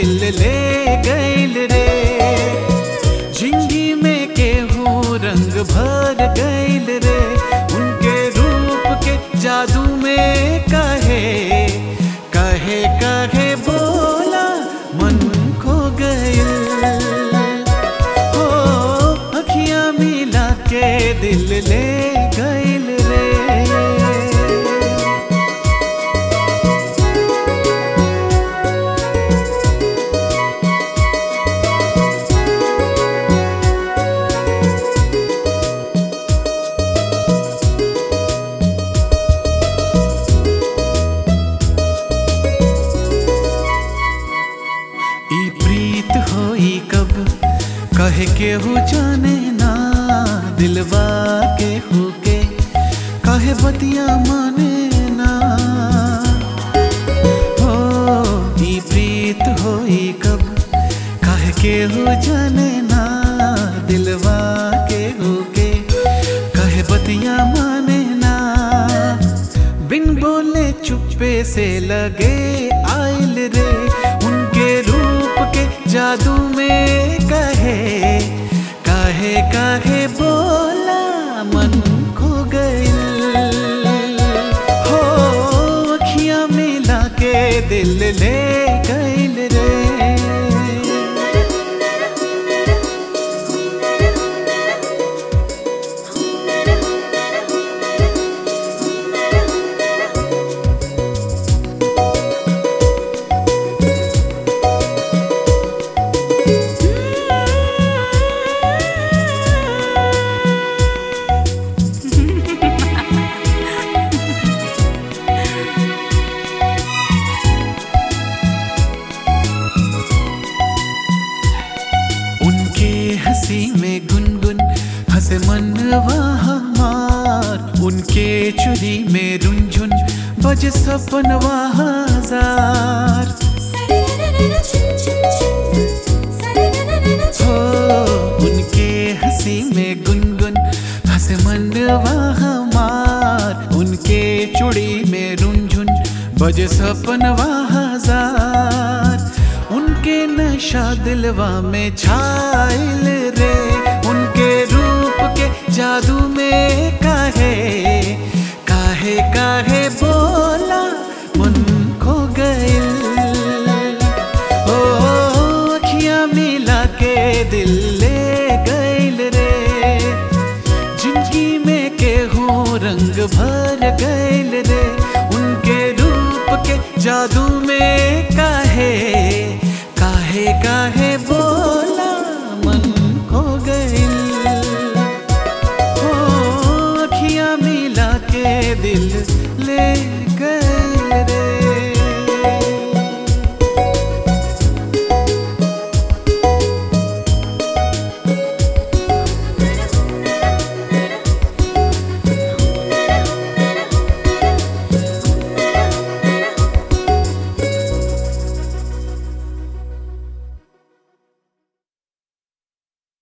दिल ले गइल रे जिंदगी में केहू रंग भर गइल रे उनके रूप के जादू में कहे कहे कहे बोला मन खो गइल हो अखियां मिला के दिल ले गइल रे ई प्रीत होई कब कहे के हो जाने ना दिलवा के हो के कहे बतिया माने ना हो ई प्रीत होई कब कहे के हो जाने ना दिलवा के हो के कहे बतिया माने ना बिन बोले चुप्पे से लगे आइल रे उनके रूप के जादू में कहे काहे काहे बोला मन खो गइल हो अखियां मिला के दिल ले गइल रे उनके हंसी में गुनगुन हंसे मनवा हमार उनके चुरी में रुंझुन बज सपनवा हजार हो उनके हंसी में गुनगुन हंसे मनवा हमार उनके चुड़ी में रुंझुन बज सपनवा हजार उनके नशा दिलवा में छाइल रे उनके रूप के जादू में काहे काहे काहे बोला मन खो गइल ओ अखियां मिला के दिल ले गइल रे जिंदगी में केहू रंग भर गइल रे उनके रूप के जादू में काहे